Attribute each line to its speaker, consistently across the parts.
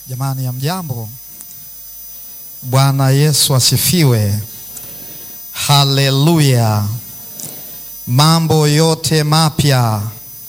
Speaker 1: Jamani, ya mjambo. Bwana Yesu asifiwe. Haleluya. Mambo yote mapya.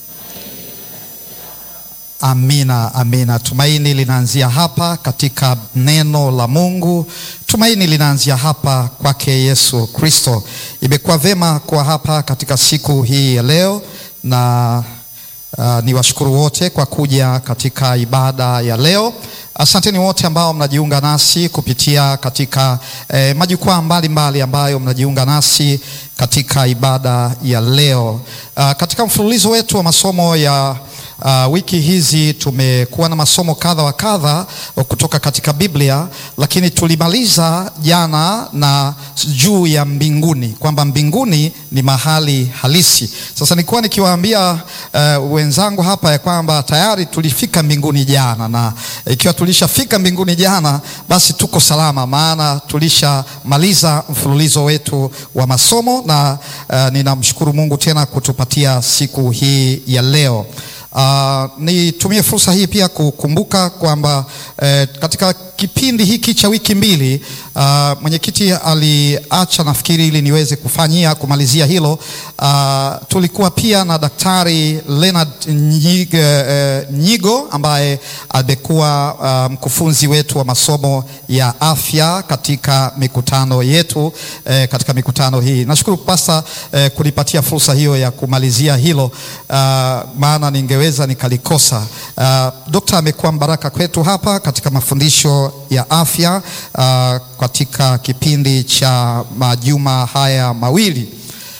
Speaker 1: Amina, amina. Tumaini linaanzia hapa katika neno la Mungu. Tumaini linaanzia hapa kwake Yesu Kristo. Imekuwa vema kuwa hapa katika siku hii ya leo na uh, ni washukuru wote kwa kuja katika ibada ya leo. Asanteni wote ambao mnajiunga nasi kupitia katika eh, majukwaa mbalimbali ambayo mnajiunga nasi katika ibada ya leo. Uh, katika mfululizo wetu wa masomo ya Uh, wiki hizi tumekuwa na masomo kadha wa kadha kutoka katika Biblia, lakini tulimaliza jana na juu ya mbinguni, kwamba mbinguni ni mahali halisi. Sasa nilikuwa nikiwaambia uh, wenzangu hapa ya kwamba tayari tulifika mbinguni jana, na ikiwa tulishafika mbinguni jana, basi tuko salama, maana tulishamaliza mfululizo wetu wa masomo, na uh, ninamshukuru Mungu tena kutupatia siku hii ya leo. Uh, nitumie fursa hii pia kukumbuka kwamba eh, katika kipindi hiki cha wiki mbili uh, mwenyekiti aliacha nafikiri ili niweze kufanyia kumalizia hilo. Uh, tulikuwa pia na Daktari Leonard Nyigo, eh, Nyigo ambaye amekuwa uh, mkufunzi wetu wa masomo ya afya katika mikutano yetu eh, katika mikutano hii. Nashukuru pasta eh, kunipatia fursa hiyo ya kumalizia hilo uh, maana ningeweza nikalikosa. Uh, Dokta amekuwa mbaraka kwetu hapa katika mafundisho ya afya uh, katika kipindi cha majuma haya mawili.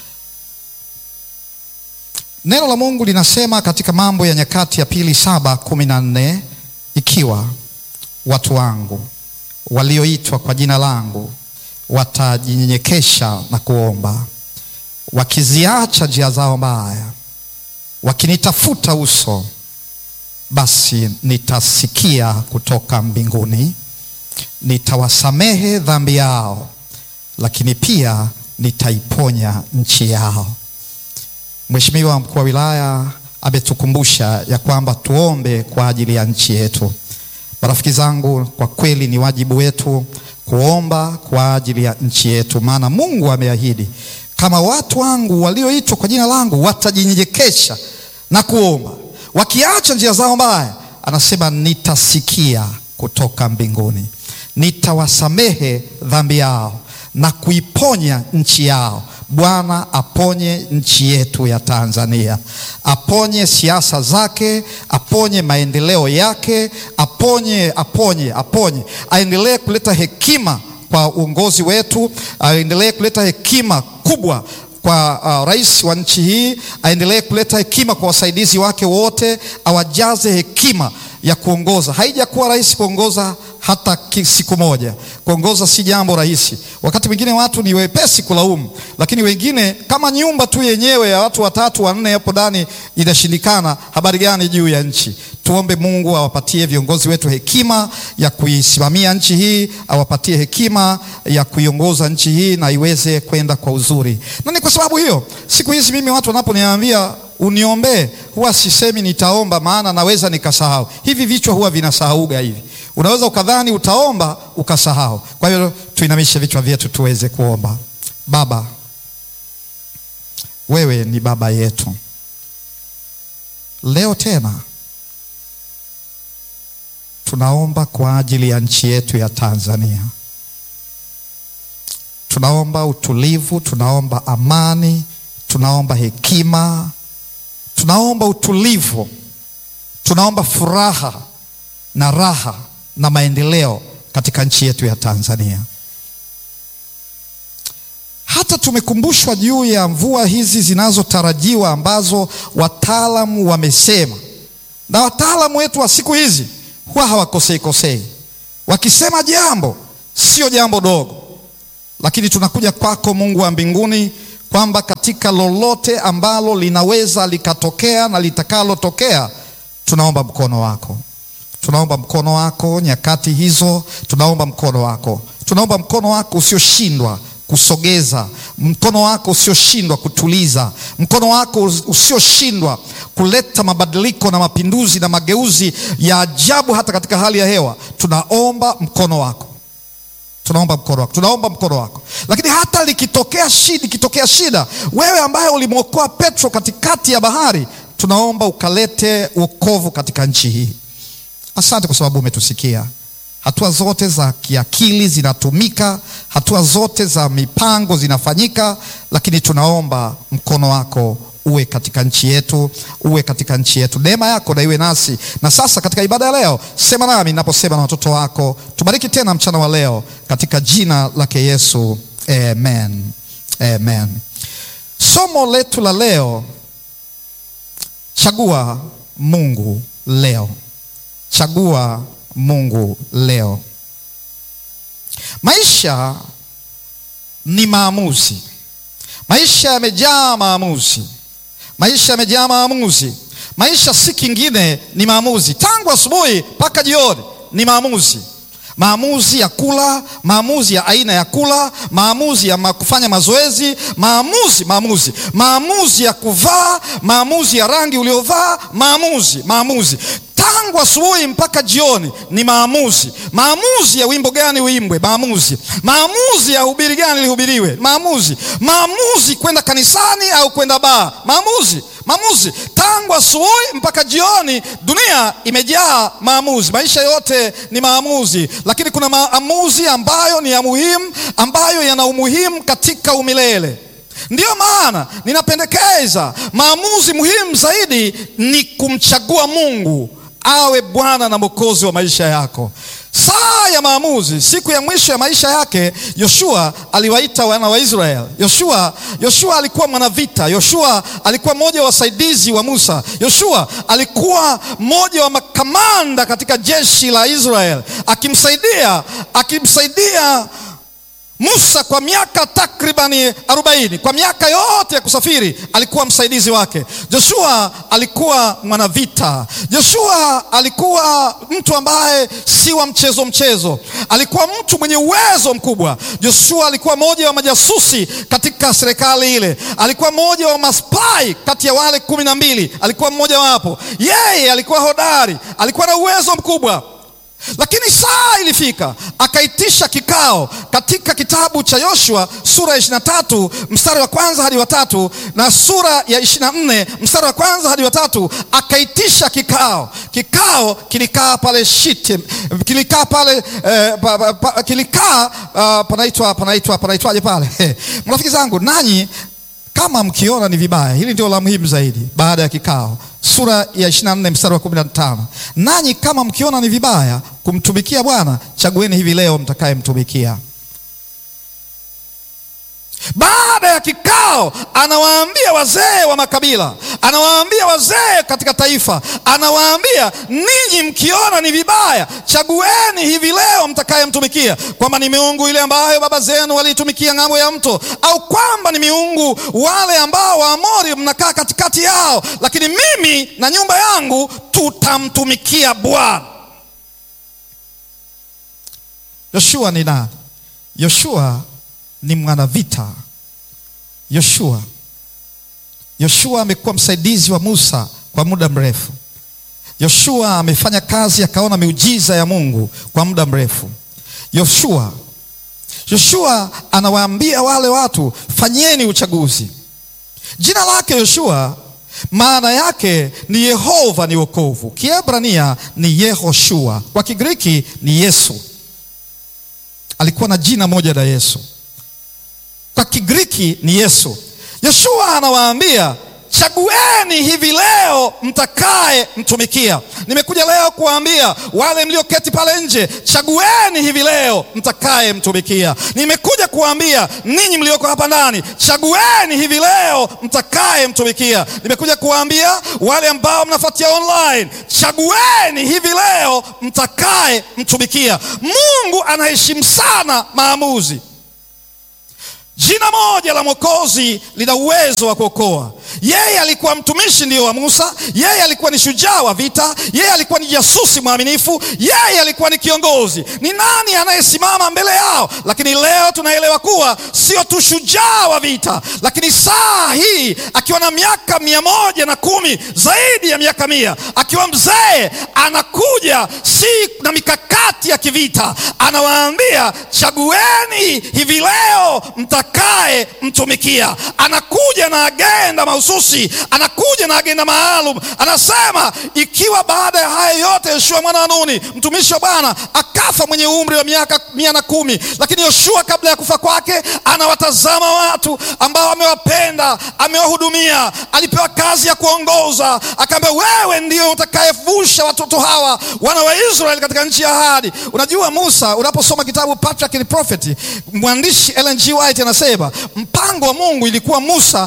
Speaker 1: Neno la Mungu linasema katika Mambo ya Nyakati ya Pili saba kumi na nne ikiwa watu wangu walioitwa kwa jina langu watajinyenyekesha na kuomba, wakiziacha njia zao mbaya, wakinitafuta uso, basi nitasikia kutoka mbinguni, nitawasamehe dhambi yao, lakini pia nitaiponya nchi yao. Mheshimiwa mkuu wa wilaya ametukumbusha ya kwamba tuombe kwa ajili ya nchi yetu. Marafiki zangu, kwa kweli ni wajibu wetu kuomba kwa ajili ya nchi yetu, maana Mungu ameahidi kama watu wangu walioitwa kwa jina langu watajinyenyekesha na kuomba, wakiacha njia zao mbaya, anasema nitasikia kutoka mbinguni, nitawasamehe dhambi yao na kuiponya nchi yao. Bwana aponye nchi yetu ya Tanzania, aponye siasa zake, aponye maendeleo yake, aponye, aponye, aponye, aendelee kuleta hekima kwa uongozi wetu, aendelee kuleta hekima kubwa kwa uh, rais wa nchi hii, aendelee kuleta hekima kwa wasaidizi wake wote, awajaze hekima ya kuongoza. Haijakuwa rahisi kuongoza hata siku moja. Kuongoza si jambo rahisi. Wakati mwingine watu ni wepesi kulaumu, lakini wengine kama nyumba tu yenyewe ya watu watatu wanne hapo ndani inashindikana, habari gani juu ya nchi? Tuombe Mungu awapatie viongozi wetu hekima ya kuisimamia nchi hii, awapatie hekima ya kuiongoza nchi hii na iweze kwenda kwa uzuri. Na ni kwa sababu hiyo siku hizi mimi watu wanaponiambia uniombee, huwa sisemi nitaomba, maana naweza nikasahau. Hivi vichwa huwa vinasahauga hivi Unaweza ukadhani utaomba ukasahau. Kwa hiyo tuinamishe vichwa vyetu tuweze kuomba. Baba, wewe ni baba yetu. Leo tena tunaomba kwa ajili ya nchi yetu ya Tanzania. Tunaomba utulivu, tunaomba amani, tunaomba hekima, tunaomba utulivu, tunaomba furaha na raha na maendeleo katika nchi yetu ya Tanzania. Hata tumekumbushwa juu ya mvua hizi zinazotarajiwa ambazo wataalamu wamesema, na wataalamu wetu wa siku hizi huwa hawakosei kosei, wakisema jambo sio jambo dogo, lakini tunakuja kwako Mungu wa mbinguni kwamba katika lolote ambalo linaweza likatokea na litakalotokea, tunaomba mkono wako tunaomba mkono wako nyakati hizo, tunaomba mkono wako, tunaomba mkono wako usioshindwa kusogeza, mkono wako usioshindwa kutuliza, mkono wako usioshindwa kuleta mabadiliko na mapinduzi na mageuzi ya ajabu hata katika hali ya hewa. tunaomba mkono wako tunaomba mkono wako, tunaomba mkono wako. Lakini hata likitokea shida, ikitokea shida, wewe ambaye ulimwokoa Petro katikati ya bahari, tunaomba ukalete wokovu katika nchi hii. Asante kwa sababu umetusikia. Hatua zote za kiakili zinatumika, hatua zote za mipango zinafanyika, lakini tunaomba mkono wako uwe katika nchi yetu, uwe katika nchi yetu. Neema yako na iwe nasi. Na sasa katika ibada ya leo, sema nami ninaposema na watoto wako. Tubariki tena mchana wa leo katika jina lake Yesu, amen. Amen. Somo letu la leo, chagua Mungu leo. Chagua Mungu leo. Maisha ni maamuzi. Maisha yamejaa maamuzi. Maisha yamejaa maamuzi. Maisha si kingine, ni maamuzi. Tangu asubuhi mpaka jioni ni maamuzi. Maamuzi ya kula, maamuzi ya aina ya kula, maamuzi ya ma kufanya mazoezi, maamuzi, maamuzi, maamuzi ya kuvaa, maamuzi ya rangi uliovaa, maamuzi, maamuzi tangu asubuhi mpaka jioni ni maamuzi. Maamuzi ya wimbo gani uimbwe, maamuzi. Maamuzi ya hubiri gani lihubiriwe, maamuzi. Maamuzi kwenda kanisani au kwenda baa, maamuzi. Maamuzi tangu asubuhi mpaka jioni, dunia imejaa maamuzi. Maisha yote ni maamuzi, lakini kuna maamuzi ambayo ni ya muhimu, ambayo yana umuhimu katika umilele. Ndiyo maana ninapendekeza maamuzi muhimu zaidi ni kumchagua Mungu awe Bwana na Mwokozi wa maisha yako. Saa ya maamuzi, siku ya mwisho ya maisha yake, Yoshua aliwaita wana wa Israeli. Yoshua, Yoshua alikuwa mwanavita. Yoshua alikuwa mmoja wa wasaidizi wa Musa. Yoshua alikuwa mmoja wa makamanda katika jeshi la Israeli, akimsaidia akimsaidia Musa kwa miaka takribani arobaini. Kwa miaka yote ya kusafiri alikuwa msaidizi wake. Joshua alikuwa mwanavita. Joshua alikuwa mtu ambaye si wa mchezo mchezo, alikuwa mtu mwenye uwezo mkubwa. Joshua alikuwa mmoja wa majasusi katika serikali ile, alikuwa mmoja wa maspai kati ya wale kumi na mbili, alikuwa mmoja wapo. Yeye alikuwa hodari, alikuwa na uwezo mkubwa lakini saa ilifika akaitisha kikao katika kitabu cha Yoshua sura ya ishirini na tatu mstari wa kwanza hadi wa tatu na sura ya ishirini na nne mstari wa kwanza hadi wa tatu akaitisha kikao. Kikao kilikaa pale Shitim, kilikaa pale eh, pa, pa, pa, kilikaa uh, panaitwa panaitwa panaitwaje pale marafiki zangu, nanyi kama mkiona ni vibaya, hili ndio la muhimu zaidi. Baada ya kikao, sura ya 24 mstari wa 15, nanyi kama mkiona ni vibaya kumtumikia Bwana, chagueni hivi leo mtakayemtumikia. Baada ya kikao, anawaambia wazee wa makabila, anawaambia wazee katika taifa, anawaambia ninyi mkiona ni vibaya, chagueni hivi leo mtakayemtumikia, kwamba ni miungu ile ambayo baba zenu waliitumikia ng'ambo ya mto, au kwamba ni miungu wale ambao Waamori mnakaa katikati yao, lakini mimi na nyumba yangu tutamtumikia Bwana. Yoshua ni nani? Yoshua ni mwanavita. Yoshua Yoshua amekuwa msaidizi wa Musa kwa muda mrefu. Yoshua amefanya kazi akaona miujiza ya Mungu kwa muda mrefu. Yoshua Yoshua anawaambia wale watu, fanyeni uchaguzi. Jina lake Yoshua maana yake ni Yehova ni wokovu. Kiebrania ni Yehoshua, kwa Kigiriki ni Yesu. Alikuwa na jina moja la Yesu kwa Kigiriki ni Yesu. Yoshua anawaambia chagueni hivi leo mtakaye mtumikia. Nimekuja leo kuwaambia wale mlioketi pale nje, chagueni hivi leo mtakaye mtumikia. Nimekuja kuwaambia ninyi mlioko hapa ndani, chagueni hivi leo mtakaye mtumikia. Nimekuja kuwaambia wale ambao mnafuatia online, chagueni hivi leo mtakaye mtumikia. Mungu anaheshimu sana maamuzi. Jina moja la Mwokozi lina uwezo wa kuokoa. Yeye alikuwa mtumishi ndiyo wa Musa, yeye alikuwa ni shujaa wa vita, yeye alikuwa ni jasusi mwaminifu, yeye alikuwa ni kiongozi. Ni nani anayesimama mbele yao? Lakini leo tunaelewa kuwa sio tu shujaa wa vita, lakini saa hii akiwa na miaka mia moja na kumi, zaidi ya miaka mia, akiwa mzee, anakuja si na mikakati ya kivita, anawaambia chagueni hivi leo mtakaye mtumikia. Anakuja na agenda mahususi, anakuja na agenda maalum. Anasema ikiwa baada ya haya yote Yoshua mwana wa Nuni mtumishi wa Bwana akafa mwenye umri wa miaka mia na kumi, lakini Yoshua kabla ya kufa kwake anawatazama watu ambao amewapenda, amewahudumia, alipewa kazi ya kuongoza, akaambia wewe ndio utakayevusha watoto hawa wana wa Israeli katika nchi ya ahadi. Unajua Musa, unaposoma kitabu Patriarch and Prophet, mwandishi Ellen G. White anasema mpango wa Mungu ilikuwa Musa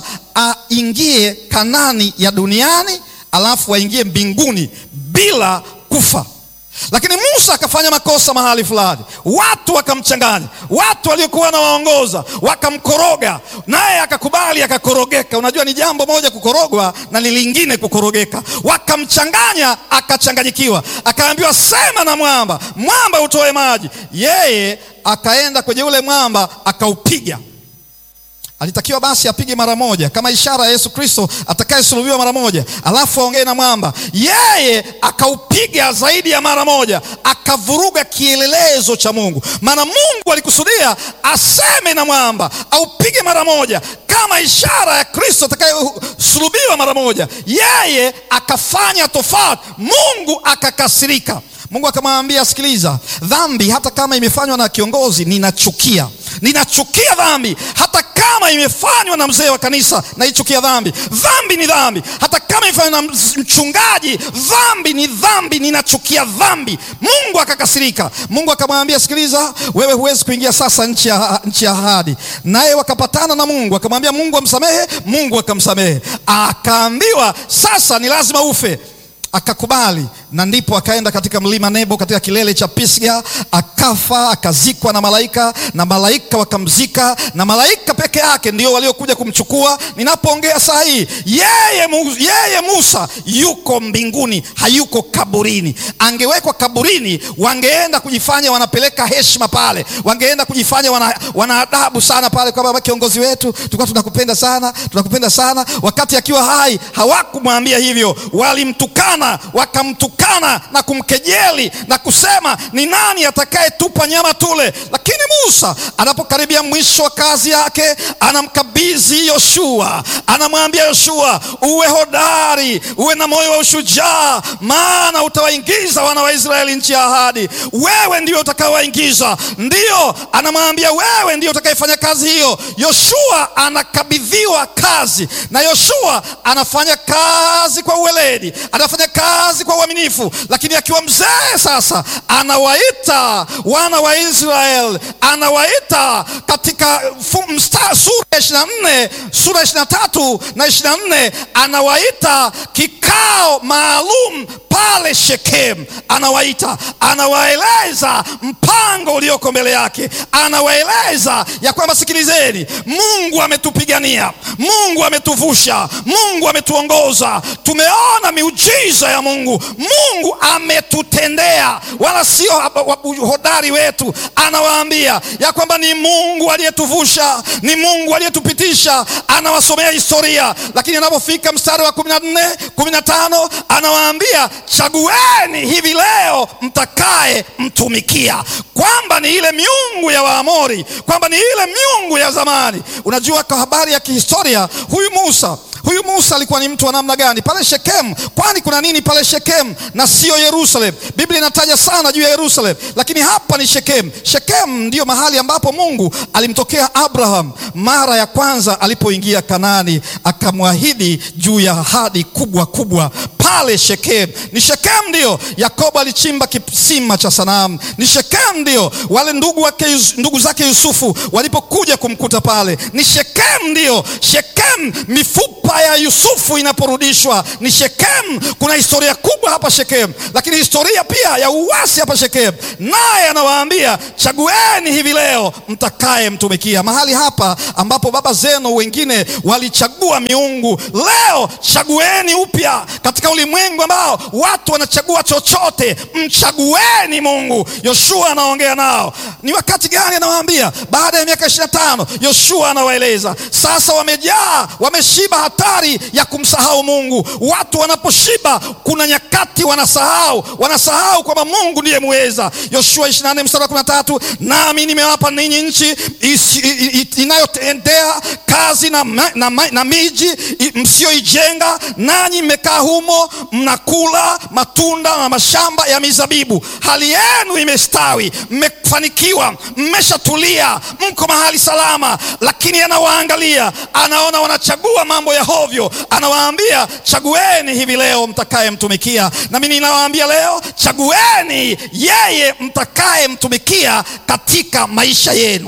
Speaker 1: aingie Kanani ya duniani alafu aingie mbinguni bila kufa. Lakini Musa akafanya makosa mahali fulani, watu wakamchanganya, watu waliokuwa wanawaongoza wakamkoroga, naye akakubali, akakorogeka. Unajua ni jambo moja kukorogwa na ni lingine kukorogeka. Wakamchanganya, akachanganyikiwa, akaambiwa sema na mwamba, mwamba utoe maji. Yeye akaenda kwenye ule mwamba akaupiga. Alitakiwa basi apige mara moja kama ishara ya Yesu Kristo atakayesulubiwa mara moja, alafu aongee na mwamba. Yeye akaupiga zaidi ya mara moja, akavuruga kielelezo cha Mungu. Maana Mungu alikusudia aseme na mwamba, aupige mara moja kama ishara ya Kristo atakayesulubiwa mara moja. Yeye akafanya tofauti, Mungu akakasirika. Mungu akamwambia, sikiliza, dhambi hata kama imefanywa na kiongozi ninachukia, ninachukia dhambi hata kama imefanywa na mzee wa kanisa, naichukia dhambi. Dhambi ni dhambi, hata kama imefanywa na mchungaji, dhambi ni dhambi, ninachukia dhambi. Mungu akakasirika. Mungu akamwambia, sikiliza, wewe huwezi kuingia sasa nchi ya nchi ya ahadi. Naye wakapatana na Mungu, akamwambia Mungu amsamehe, Mungu akamsamehe. Akaambiwa sasa ni lazima ufe akakubali na ndipo akaenda katika mlima Nebo katika kilele cha Pisga, akafa akazikwa na malaika, na malaika wakamzika, na malaika peke yake ndio waliokuja kumchukua. Ninapoongea saa hii, yeye, yeye Musa yuko mbinguni, hayuko kaburini. Angewekwa kaburini, wangeenda kujifanya wanapeleka heshima pale, wangeenda kujifanya wana, wana adabu sana pale, kwamba kiongozi wetu tulikuwa tunakupenda sana, tunakupenda sana. Wakati akiwa hai hawakumwambia hivyo, walimtukana wakamtukana na kumkejeli na kusema ni nani atakayetupa nyama tule. Lakini Musa anapokaribia mwisho wa kazi yake, anamkabidhi Yoshua, anamwambia Yoshua, uwe hodari, uwe na moyo wa ushujaa, maana utawaingiza wana wa Israeli nchi ya ahadi. Wewe ndio utakaowaingiza, ndio anamwambia wewe ndio utakayefanya kazi hiyo. Yoshua anakabidhiwa kazi, na Yoshua anafanya kazi kwa uweledi, anafanya kazi kwa uaminifu, lakini akiwa mzee sasa, anawaita wana wa Israeli, anawaita katika sura ya ishirini na nne sura ya ishirini na tatu na ishirini na nne anawaita kikao maalum pale Shekem, anawaita anawaeleza mpango ulioko mbele yake, anawaeleza ya kwamba sikilizeni, Mungu ametupigania, Mungu ametuvusha, Mungu ametuongoza, tumeona miujiza ya Mungu, Mungu ametutendea, wala sio hodari wetu. Anawaambia ya kwamba ni Mungu aliyetuvusha, ni Mungu aliyetupitisha, anawasomea historia, lakini anapofika mstari wa kumi na nne kumi na tano anawaambia chagueni hivi leo mtakaye mtumikia, kwamba ni ile miungu ya Waamori, kwamba ni ile miungu ya zamani. Unajua, kwa habari ya kihistoria, huyu Musa huyu Musa alikuwa ni mtu wa namna gani pale Shekemu? Kwani kuna nini pale Shekemu na siyo Yerusalemu? Biblia inataja sana juu ya Yerusalemu, lakini hapa ni Shekemu. Shekemu ndiyo mahali ambapo Mungu alimtokea Abraham mara ya kwanza alipoingia Kanaani, akamwahidi juu ya ahadi kubwa kubwa pale Shekem. Ni Shekem ndio Yakobo alichimba kisima cha sanamu. Ni Shekem ndio wale ndugu wake, ndugu zake Yusufu walipokuja kumkuta pale. Ni Shekem ndio Shekem, mifupa ya Yusufu inaporudishwa. Ni Shekem. Kuna historia kubwa hapa Shekem, lakini historia pia ya uasi hapa Shekem. Naye anawaambia chagueni hivi leo mtakaye mtumikia. Mahali hapa ambapo baba zenu wengine walichagua miungu, leo chagueni upya katika ulimwengu ambao watu wanachagua chochote, mchagueni Mungu. Yoshua anaongea nao. Ni wakati gani anawaambia? Baada ya miaka ishirini na tano Yoshua anawaeleza sasa, wamejaa wameshiba hatari ya kumsahau Mungu. Watu wanaposhiba, kuna nyakati wanasahau, wanasahau kwamba Mungu ndiye muweza. Yoshua 24 mstari wa 13, nami nimewapa ninyi nchi inayotendea kazi na, na, na miji msiyoijenga, nanyi mmekaa humo, mnakula matunda na mashamba ya mizabibu. Hali yenu imestawi, mmefanikiwa, mmeshatulia, mko mahali salama. Lakini anawaangalia, anaona wanachagua mambo ya hovyo, anawaambia chagueni hivi leo mtakaye mtumikia. Nami ninawaambia leo, chagueni yeye mtakaye mtumikia katika maisha yenu.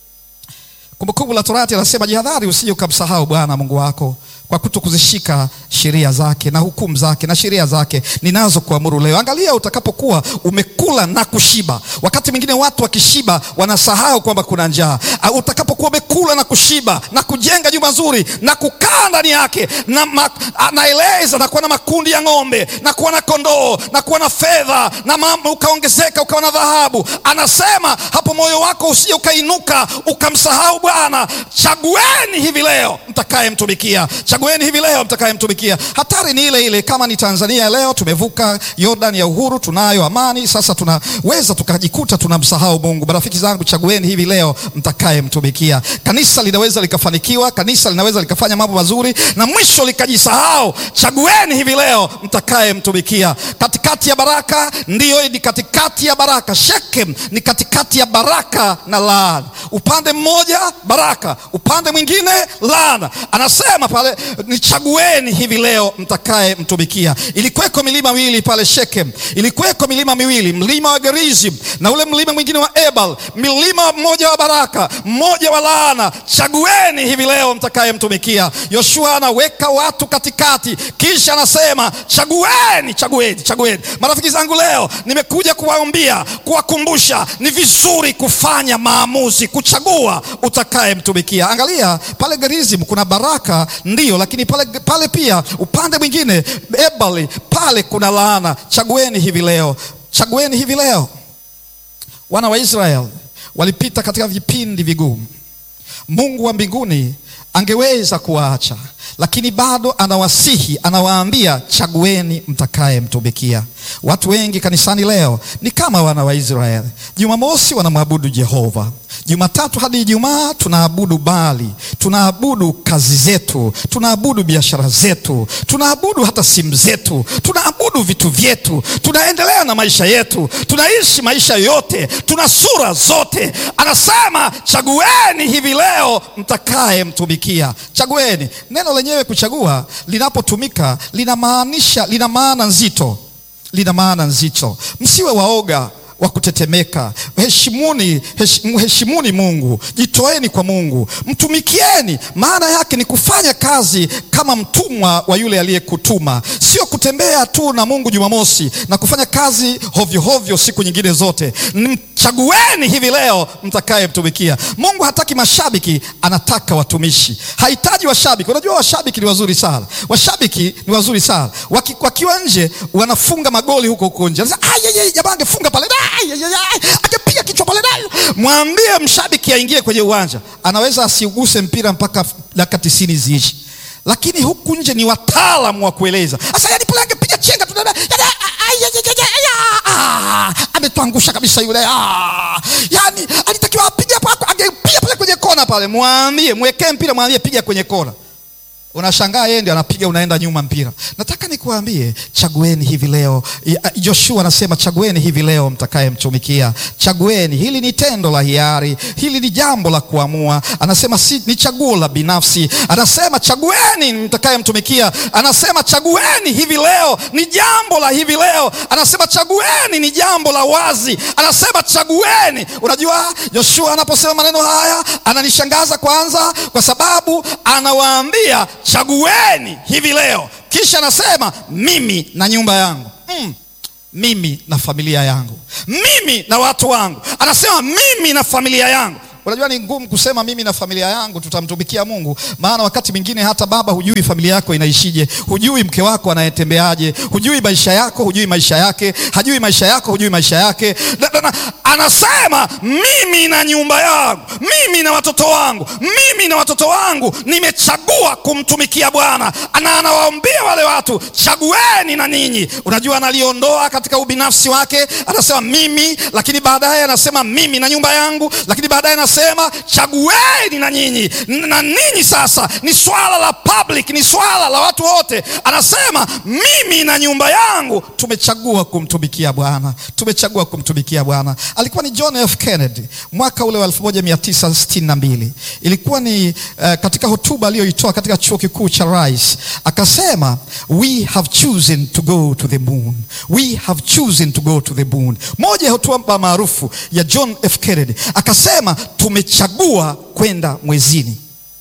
Speaker 1: Kumbukumbu la Torati anasema jihadhari, usije ukamsahau Bwana Mungu wako kwa kuto kuzishika sheria zake na hukumu zake na sheria zake ninazo kuamuru leo. Angalia utakapokuwa umekula na kushiba. Wakati mwingine watu wakishiba wanasahau kwamba kuna njaa. Utakapokuwa umekula na kushiba na kujenga jumba zuri na kukaa ndani yake, na anaeleza na kuwa na makundi ya ng'ombe na kuwa na kondoo na kuwa na fedha na mambo, ukaongezeka ukawa na dhahabu, anasema hapo moyo wako usije ukainuka ukamsahau Bwana. Chagueni hivi leo mtakaye mtumikia Chagueni hivi leo mtakayemtumikia. Hatari ni ile ile. Kama ni Tanzania leo, tumevuka Yordan ya uhuru, tunayo amani sasa, tunaweza tukajikuta tunamsahau Mungu. Marafiki zangu, chagueni hivi leo mtakayemtumikia. Kanisa linaweza likafanikiwa, kanisa linaweza likafanya mambo mazuri na mwisho likajisahau. Chagueni hivi leo mtakayemtumikia. Katikati ya baraka, ndiyo, ni katikati ya baraka. Shekem ni katikati ya baraka na laana. Upande mmoja baraka, upande mwingine laana. Anasema pale nichagueni hivi leo mtakaye mtumikia. Ilikuweko milima miwili pale Shekem, ilikuweko milima miwili, mlima wa Gerizim na ule mlima mwingine wa Ebal, milima mmoja wa baraka, mmoja wa laana. Chagueni hivi leo mtakaye mtumikia. Yoshua anaweka watu katikati, kisha anasema chagueni, chagueni, chagueni. Marafiki zangu, leo nimekuja kuwaambia, kuwakumbusha, ni vizuri kufanya maamuzi, kuchagua utakaye mtumikia. Angalia pale Gerizim kuna baraka Ndiyo, lakini pale, pale pia upande mwingine Ebali pale kuna laana. Chagueni hivi leo, chagueni hivi leo. Wana wa Israeli walipita katika vipindi vigumu. Mungu wa mbinguni angeweza kuwaacha, lakini bado anawasihi, anawaambia chagueni mtakaye mtumikia. Watu wengi kanisani leo ni kama wana wa Israeli. Jumamosi wanamwabudu Jehova, Jumatatu hadi Ijumaa tunaabudu Baali, tunaabudu kazi zetu, tunaabudu biashara zetu, tunaabudu hata simu zetu, tunaabudu vitu vyetu, tunaendelea na maisha yetu, tunaishi maisha yote, tuna sura zote. Anasema chagueni hivi leo mtakaye mtumikia. Chagueni. Neno lenyewe kuchagua linapotumika linamaanisha, lina maana nzito, lina maana nzito. Msiwe waoga wa kutetemeka. Heshimuni, mheshimuni Mungu, jitoeni kwa Mungu, mtumikieni. Maana yake ni kufanya kazi kama mtumwa wa yule aliyekutuma, sio kutembea tu na Mungu Jumamosi na kufanya kazi hovyo hovyo siku nyingine zote. Chagueni hivi leo mtakaye mtumikia. Mungu hataki mashabiki, anataka watumishi. Hahitaji washabiki. Unajua washabiki ni wazuri sana, washabiki ni wazuri sana. Waki, wakiwa nje wanafunga magoli huko huko nje, jamaa angefunga pale akipiga kichwa pale, mwambie mshabiki aingie kwenye uwanja, anaweza asiuguse mpira mpaka dakika tisini ziishi, lakini huku nje ni wataalamu wa kueleza. Sasa yani pale angepiga chenga tu, ametuangusha kabisa yule. Yani alitakiwa apige hapo, angepiga pale kwenye kona pale. Mwambie, mwekee mpira, mwambie piga kwenye kona. unashangaa yeye ndio anapiga, unaenda nyuma mpira. Nataka nikuambie, chagueni hivi leo. Joshua anasema chagueni hivi leo mtakayemtumikia. Chagueni, hili ni tendo la hiari, hili ni jambo la kuamua. Anasema si, ni chaguo la binafsi. Anasema chagueni mtakayemtumikia. Anasema chagueni hivi leo, ni jambo la hivi leo. Anasema chagueni, ni jambo la wazi. Anasema chagueni. Unajua Joshua anaposema maneno haya ananishangaza kwanza, kwa sababu anawaambia chagueni hivi leo, kisha anasema mimi na nyumba yangu mm, mimi na familia yangu, mimi na watu wangu. Anasema mimi na familia yangu. Unajua ni ngumu kusema mimi na familia yangu tutamtumikia Mungu, maana wakati mwingine hata baba, hujui familia yako inaishije, hujui mke wako anayetembeaje, hujui maisha yako, hujui maisha yake, hajui maisha yako, hujui maisha yake. Da, da, da. Anasema mimi na nyumba yangu, mimi na watoto wangu, mimi na watoto wangu nimechagua kumtumikia Bwana, na anawaambia wale watu chagueni na ninyi. Unajua analiondoa katika ubinafsi wake, anasema mimi, lakini baadaye anasema mimi na nyumba yangu, lakini baadaye sema chagueni na nyinyi na ninyi. Sasa ni swala la public, ni swala la watu wote. Anasema mimi na nyumba yangu tumechagua kumtumikia Bwana, tumechagua kumtumikia Bwana. Alikuwa ni John F Kennedy mwaka ule wa 1962 ilikuwa ni uh, katika hotuba aliyoitoa katika chuo kikuu cha Rice akasema, we have chosen to go to the moon, we have chosen to go to the moon. Moja ya hotuba maarufu ya John F Kennedy akasema tumechagua kwenda mwezini,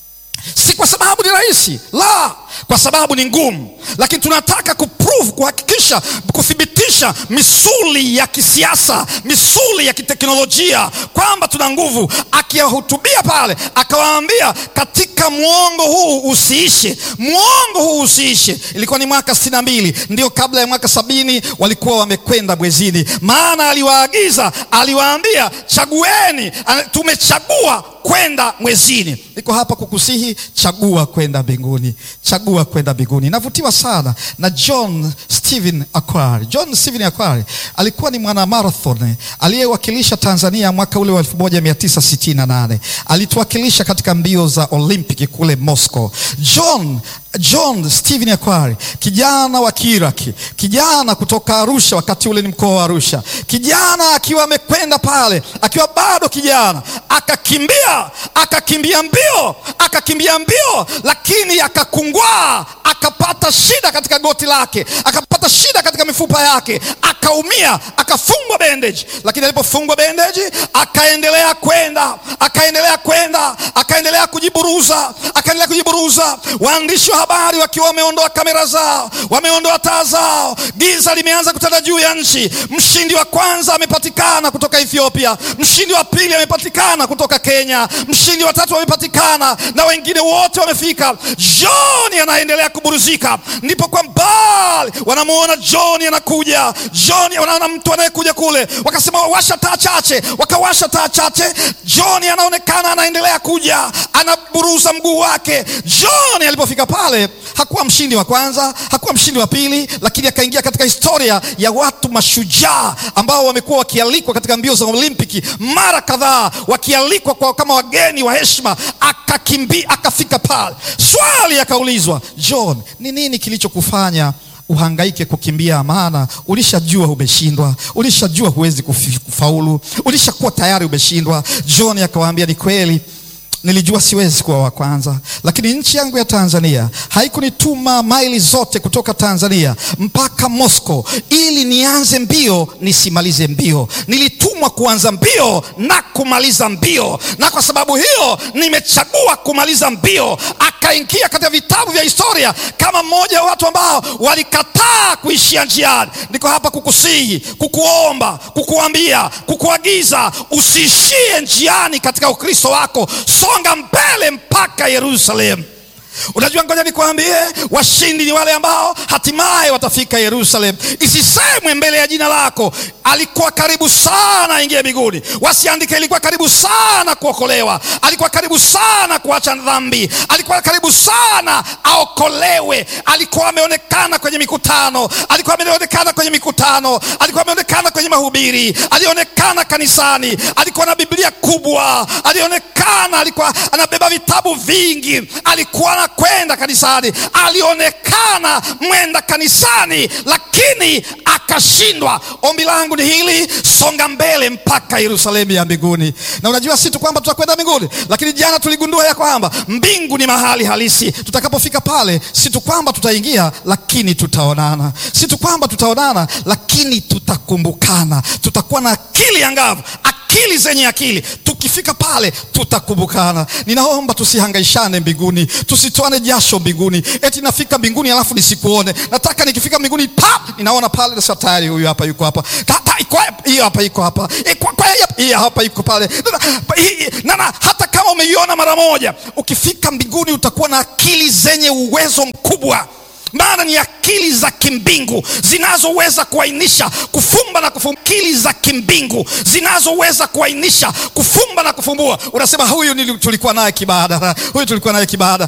Speaker 1: si kwa sababu ni rahisi, la, kwa sababu ni ngumu, lakini tunataka kuprove, kuhakikisha, kuthibitisha misuli ya kisiasa, misuli ya kiteknolojia kwamba tuna nguvu. Akiyahutubia pale, akawaambia katika mwongo huu usiishe, mwongo huu usiishe. Ilikuwa ni mwaka sitini na mbili, ndio kabla ya mwaka sabini walikuwa wamekwenda mwezini, maana aliwaagiza, aliwaambia chagueni, tumechagua kwenda mwezini. Niko hapa kukusihi, chagua kwenda mbinguni, chagua kwenda mbinguni. Navutiwa sana na John Stephen Akwari. John Stephen Akwari alikuwa ni mwana marathon aliyewakilisha Tanzania mwaka ule wa 1968 alituwakilisha katika mbio za Olimpiki kule Moscow. John John Stephen Akwari, kijana wa Kiiraki, kijana kutoka Arusha, wakati ule ni mkoa wa Arusha, kijana akiwa amekwenda pale akiwa bado kijana, akakimbia akakimbia mbio akakimbia mbio, lakini akakungwaa, akapata shida katika goti lake, akapata shida katika mifupa yake, akaumia, akafungwa bandage. Lakini alipofungwa bandage, akaendelea kwenda, akaendelea kwenda, akaendelea kujiburuza, akaendelea kujiburuza. Waandishi wa habari wakiwa wameondoa kamera zao, wameondoa taa zao, giza limeanza kutanda juu ya nchi. Mshindi wa kwanza amepatikana kutoka Ethiopia, mshindi wa pili amepatikana kutoka Kenya, mshindi wa tatu amepatikana na wengine wote wamefika. John anaendelea kuburuzika, ndipo kwa mbali wanamuona John anakuja. John wanaona mtu anayekuja kule, wakasema washa taa chache, wakawasha taa chache. John anaonekana anaendelea kuja, anaburuza mguu wake. John alipofika pale hakuwa mshindi wa kwanza, hakuwa mshindi wa pili, lakini akaingia katika historia ya watu mashujaa ambao wamekuwa wakialikwa katika mbio za Olimpiki mara kadhaa, wakialikwa kwa kama wageni wa heshima. Akakimbia, akafika pale. Swali akaulizwa, John, ni nini kilichokufanya uhangaike kukimbia? Maana ulishajua umeshindwa, ulishajua huwezi kufaulu, ulishakuwa tayari umeshindwa. John akawaambia, ni kweli nilijua siwezi kuwa wa kwanza, lakini nchi yangu ya Tanzania haikunituma maili zote kutoka Tanzania mpaka Moscow ili nianze mbio nisimalize mbio. Nilitumwa kuanza mbio na kumaliza mbio, na kwa sababu hiyo nimechagua kumaliza mbio. Akaingia katika vitabu vya historia kama mmoja wa watu ambao walikataa kuishia njiani. Niko hapa kukusihi, kukuomba, kukuambia, kukuagiza usiishie njiani katika Ukristo wako. Songa mbele mpaka Yerusalemu. Unajua, ngoja nikwambie, washindi ni wale ambao hatimaye watafika Yerusalem. Isisemwe mbele ya jina lako, alikuwa karibu sana aingie mbinguni. Wasiandike ilikuwa karibu sana kuokolewa, alikuwa karibu sana kuacha dhambi, alikuwa karibu sana aokolewe. Alikuwa ameonekana kwenye mikutano, alikuwa ameonekana kwenye mikutano, alikuwa ameonekana kwenye mahubiri, alionekana kanisani, alikuwa na Biblia kubwa, alionekana alionekana alikuwa anabeba vitabu vingi, alikuwa anakwenda kanisani, alionekana mwenda kanisani, lakini akashindwa. Ombi langu ni hili, songa mbele mpaka Yerusalemu ya mbinguni. Na unajua si tu kwamba tutakwenda mbinguni, lakini jana tuligundua ya kwamba mbingu ni mahali halisi. Tutakapofika pale, si tu kwamba tutaingia, lakini tutaonana. Si tu kwamba tutaonana, lakini tutakumbukana. Tutakuwa na akili angavu, akili zenye akili. Tukifika pale tutakumbukana. Ninaomba tusihangaishane mbinguni, tusitoane jasho mbinguni, eti nafika mbinguni alafu nisikuone. Nataka nikifika mbinguni pa ninaona pale sasa, tayari huyu hapa yuko hapa, hiyo hapa iko hapa, hii hapa iko pale na, na hata kama umeiona mara moja, ukifika mbinguni utakuwa na akili zenye uwezo mkubwa maana ni akili za kimbingu zinazoweza kuainisha kufumba na kufumbua. Akili za kimbingu zinazoweza kuainisha kufumba na kufumbua. Unasema huyu tulikuwa naye kibaada, huyu tulikuwa naye kibaada.